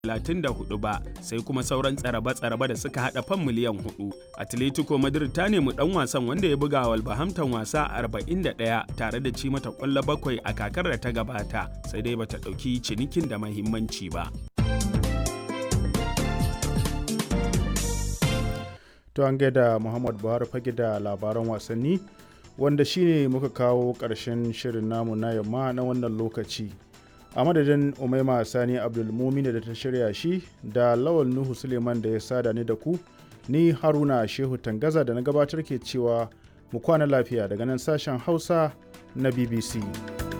34 ba sai kuma sauran tsaraba-tsaraba da suka hada fan miliyan 4 atletico madrid ta nemi dan wasan wanda ya buga walbahamton wasa 41 tare da ci mata kwallo bakwai a kakar da ta gabata sai dai bata dauki cinikin da mahimmanci ba to an gaida muhammad buhari fage da labaran wasanni wanda shine muka kawo ƙarshen shirin namu na yamma na wannan lokaci a madadin umaima sani abdulmumin da ta shirya shi da lawal nuhu suleiman da ya sada ni da ku ni haruna shehu tangaza da na gabatar ke cewa mu kwana lafiya daga nan sashen hausa na bbc